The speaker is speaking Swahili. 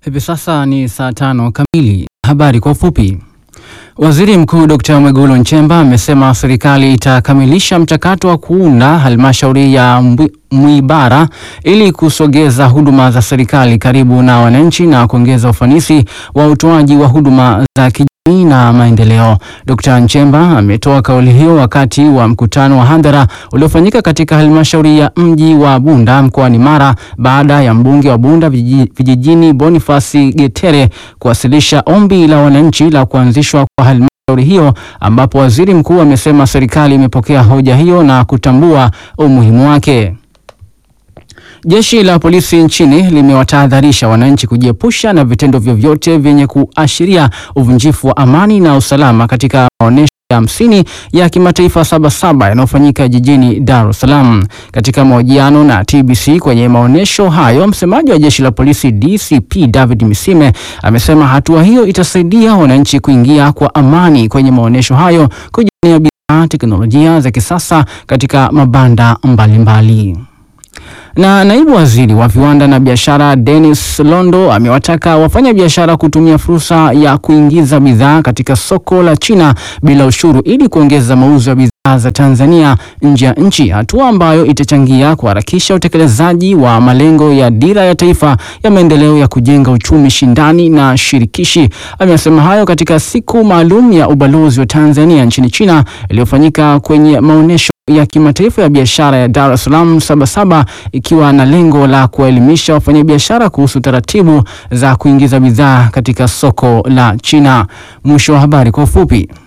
Hivi sasa ni saa tano kamili. Habari kwa ufupi. Waziri Mkuu Dkt. Mwigulu Nchemba amesema serikali itakamilisha mchakato wa kuunda halmashauri ya Mwibara ili kusogeza huduma za serikali karibu na wananchi na kuongeza ufanisi wa utoaji wa huduma za kijamii na maendeleo. Dkt. Nchemba ametoa kauli hiyo wakati wa mkutano wa hadhara uliofanyika katika halmashauri ya mji wa Bunda mkoani Mara baada ya mbunge wa Bunda vijijini Bonifasi Getere kuwasilisha ombi la wananchi la kuanzishwa kwa halmashauri hiyo ambapo waziri mkuu amesema serikali imepokea hoja hiyo na kutambua umuhimu wake. Jeshi la polisi nchini limewatahadharisha wananchi kujiepusha na vitendo vyovyote vyenye kuashiria uvunjifu wa amani na usalama katika maonyesho ya hamsini ya kimataifa Sabasaba yanayofanyika jijini Dar es Salaam. Katika mahojiano na TBC kwenye maonyesho hayo, msemaji wa jeshi la polisi DCP David Misime amesema hatua hiyo itasaidia wananchi kuingia kwa amani kwenye maonyesho hayo, kujionea bidhaa, teknolojia za kisasa katika mabanda mbalimbali mbali. Na naibu waziri wa viwanda na biashara Dennis Londo amewataka wafanya biashara kutumia fursa ya kuingiza bidhaa katika soko la China bila ushuru ili kuongeza mauzo ya bidhaa za Tanzania nje ya nchi, hatua ambayo itachangia kuharakisha utekelezaji wa malengo ya dira ya taifa ya maendeleo ya kujenga uchumi shindani na shirikishi. Amesema hayo katika siku maalum ya ubalozi wa Tanzania nchini China iliyofanyika kwenye maonyesho ya kimataifa ya biashara ya Dar es Salaam Sabasaba ikiwa na lengo la kuwaelimisha wafanyabiashara kuhusu taratibu za kuingiza bidhaa katika soko la China. Mwisho wa habari kwa ufupi.